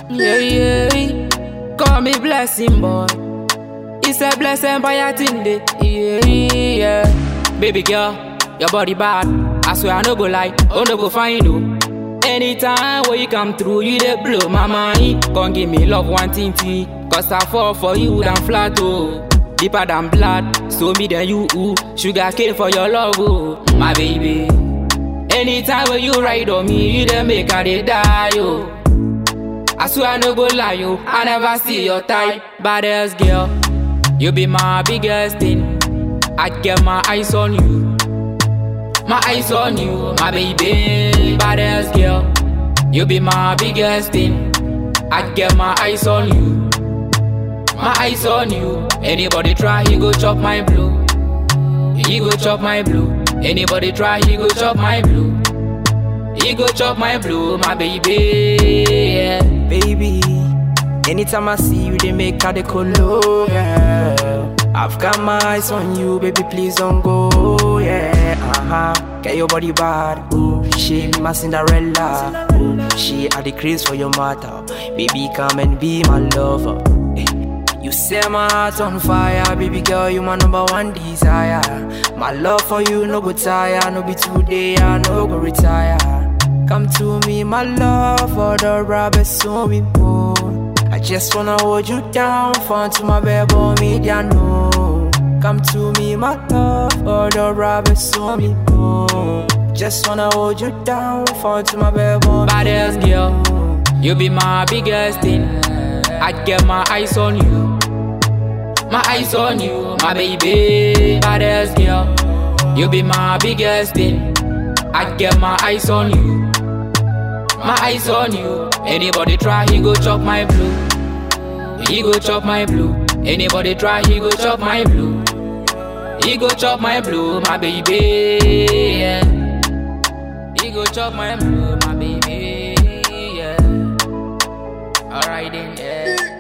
Yeah, yeah. Call me blessing, boy. It's a blessing by a thing day. Yeah, yeah. Baby girl, your body bad. I swear I no go lie, oh no go find you. Anytime when you come through, you dey blow my mind. Come give me love one thing, tea. Cause I fall for you than flat, oh. Deeper than blood, so me than you, ooh. Sugar cane for your love, oh. My baby. Anytime when you ride on me, you dey make I dey die, oh. I swear I no go lie, yo. I never see your type, baddest girl. You be my biggest thing. I get my eyes on you. My eyes on you, my baby, baddest girl. You be my biggest thing. I get my eyes on you. My eyes on you. Anybody try, he go chop my blue. He go chop my blue. Anybody try, he go chop my blue. He go chop my blue, my baby. Yeah. baby. Anytime I see you, they make her the color, yeah. I've got my eyes on you, baby, please don't go, yeah. Uh-huh. Get your body bad, ooh. She be my Cinderella, ooh. She had the craze for your matter, baby, come and be my lover. eh. You set my heart on fire, baby girl, you my number one desire. My love for you no go tire, no be today, I no go retire. Come to me, my love, for the rubber swimming pool. I just wanna hold you down, fun to my baby, me no. Come to me, my love, for the rubber swimming pool. Just wanna hold you down, fun to my baby, Baddest girl, you be my biggest thing. I get my eyes on you. My eyes on you, my baby. Baddest girl, you be my biggest thing. I get my eyes on you. My eyes on you. Anybody try, he go chop my blue. He go chop my blue. Anybody try, he go chop my blue. He go chop my blue, my baby. Yeah. He go chop my blue, my baby. Yeah. Alright then, yeah.